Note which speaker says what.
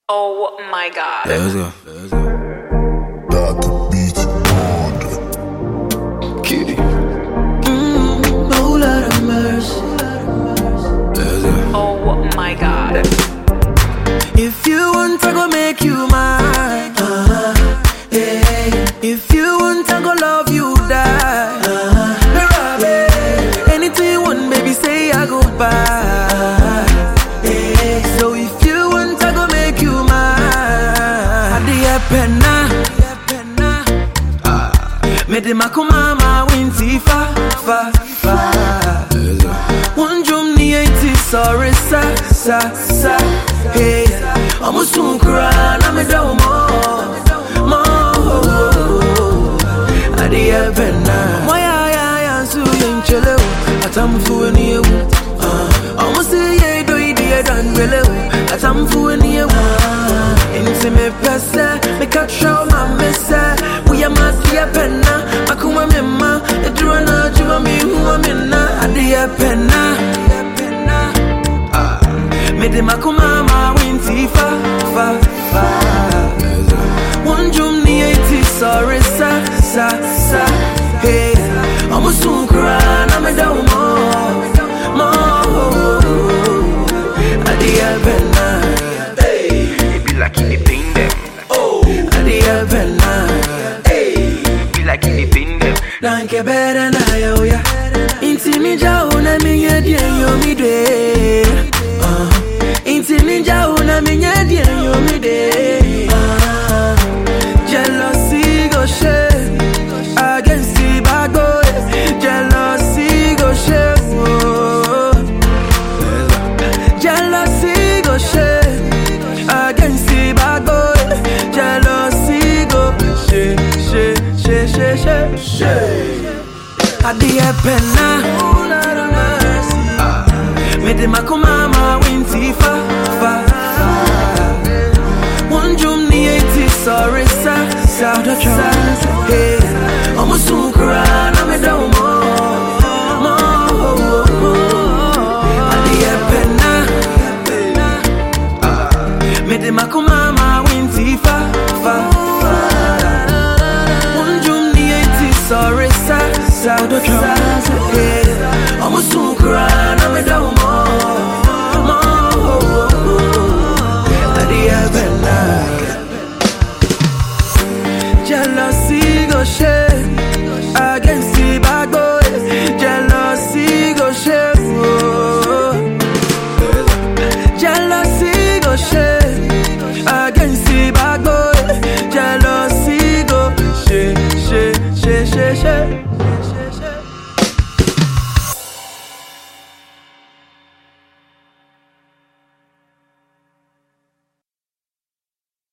Speaker 1: Oh my god.
Speaker 2: Let's go. Let's go.
Speaker 3: Dark beat on.
Speaker 2: Kitty.
Speaker 4: Oh, Lord of mercy.
Speaker 2: Let's go.
Speaker 1: Oh my god.
Speaker 4: If you want, I go make you mine. Uh-huh. Yeah. If you want, I go love you die. Uh-huh. Yeah. Anything you want, baby, say I go buy. Yeah. So if you want, I go make you mine. Adia penna. Me de makumama winti fa fa fa.
Speaker 2: Let's go.
Speaker 4: One drum ni eti sorry sa sa sa hey Omo sun kura na me da mo mo Adi e penna Mo ya ya ya su yin chele o Atam fu ni e wu Omo se ye do idi e dan wele o Atam fu ni e wu Inti me pese me cut show my messe We are my dear penna Akuma me ma Edura na juma mi huwa me na Adi e penna Me de makuma ma winti fa fa fa
Speaker 2: Let's go.
Speaker 4: One drum ni eti sorry sa sa sa Hey Omo sun kura na me da mo mo Adi e penna
Speaker 5: It be like in the pain them.
Speaker 4: Adi e penna
Speaker 5: It be like in the pain them.
Speaker 4: Nanke better na yo ya Inti mi ja una mi nye dien yo mi de uh, Inti mi ja una mi nye dien yo mi de uh, Jealousy go share Against the bad boys Jealousy go share oh. Jealousy go share Against the bad boys Jealousy go share share share share share share Adie penna Me de makumama winti fa fa One drum ni eti sorry sa sa sa Hey Omo sun kura na me da mo mo Adie penna Me de makuma